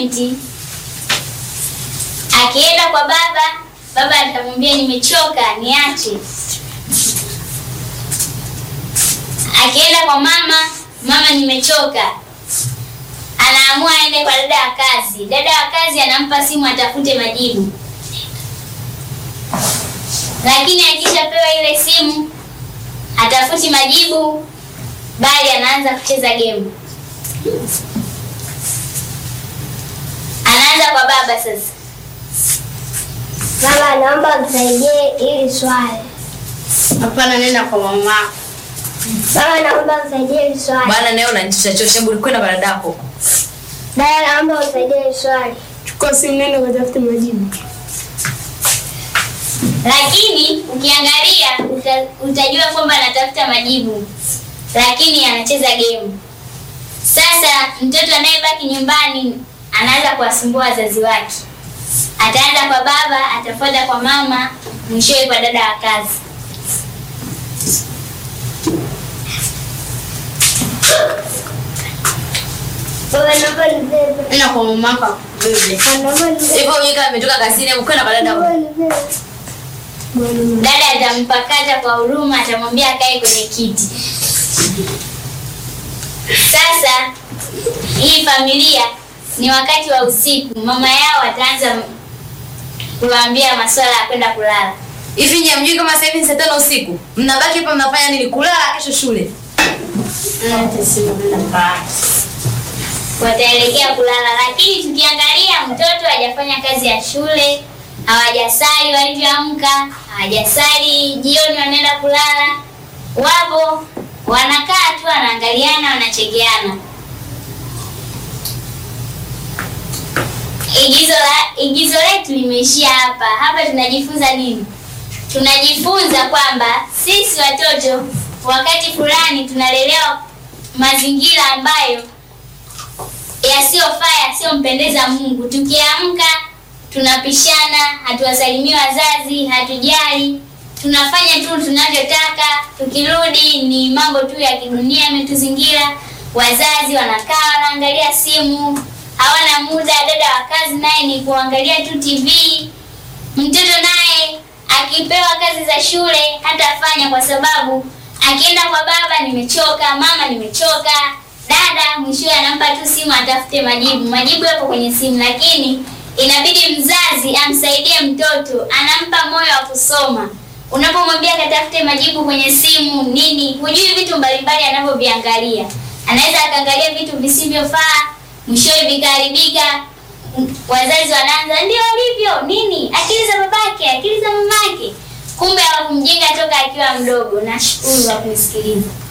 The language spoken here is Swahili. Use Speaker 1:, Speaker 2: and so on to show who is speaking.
Speaker 1: assignment. Akienda kwa baba, baba atamwambia nimechoka, niache. Akienda kwa mama, mama nimechoka, anaamua aende kwa dada wa kazi. Dada wa kazi anampa simu atafute majibu, lakini akishapewa ile simu atafuti majibu, bali anaanza kucheza game. Anaanza kwa baba sasa.
Speaker 2: Mama, naomba msaidie hili swali.
Speaker 3: Hapana, nenda kwa mama.
Speaker 2: Mama, naomba msaidie hili swali.
Speaker 4: Bana naye unanichosha chosha, hebu kwenda kwa dadako.
Speaker 2: Dada, naomba msaidie hili swali.
Speaker 3: Chukua simu, nenda ukatafute majibu.
Speaker 1: Lakini ukiangalia uta, utajua kwamba anatafuta majibu, lakini anacheza game. Sasa mtoto anayebaki nyumbani anaanza kuwasumbua wazazi wake. Ataanza kwa baba, atafuata kwa mama, mwishowe kwa dada wa kazi.
Speaker 2: Baba, naomba nibebe.
Speaker 3: Nenda kwa mama yako akubebe.
Speaker 2: Naomba nibebe.
Speaker 4: Hivyo yeye kama ametoka kazini, hebu kwenda kwa dadako.
Speaker 2: Naomba nibebe.
Speaker 1: Dada atampakata kwa huruma, atamwambia akae kwenye kiti. Sasa hii familia ni wakati wa usiku, mama yao ataanza kuwaambia masuala ya kwenda kulala.
Speaker 4: Hivi nyie mjui kama sasa hivi ni saa tano usiku? Mnabaki hapa mnafanya nini? Kulala kesho shule.
Speaker 3: Hata simu, nenda kwa
Speaker 1: Wataelekea kulala, lakini tukiangalia mtoto hajafanya kazi ya shule, hawajasali walivyoamka, hawajasali jioni, wanaenda kulala, wapo wanakaa tu, wanaangaliana, wanachekeana. Igizo la igizo letu limeishia hapa. Hapa tunajifunza nini? Tunajifunza kwamba sisi watoto wakati fulani tunalelewa mazingira ambayo yasiyofaa yasiyompendeza Mungu. Tukiamka tunapishana, hatuwasalimii wazazi, hatujali, tunafanya tu tunavyotaka. Tukirudi ni mambo tu ya kidunia yametuzingira. Wazazi wanakaa wanaangalia simu, hawana muda. Dada wa kazi naye ni kuangalia tu TV. Mtoto naye akipewa kazi za shule hatafanya kwa sababu akienda kwa baba, nimechoka, mama, nimechoka, dada, mwishowe anampa tu simu atafute majibu. Majibu yapo kwenye simu, lakini inabidi mzazi amsaidie mtoto, anampa moyo wa kusoma. Unapomwambia katafute majibu kwenye simu nini, hujui vitu mbalimbali anavyoviangalia. Anaweza akaangalia vitu visivyofaa, mwishowe vikaharibika. Wazazi wanaanza ndio alivyo nini, akili za babake, akili za mamake, kumbe hawakumjenga toka akiwa mdogo. Nashukuru kwa kunisikiliza.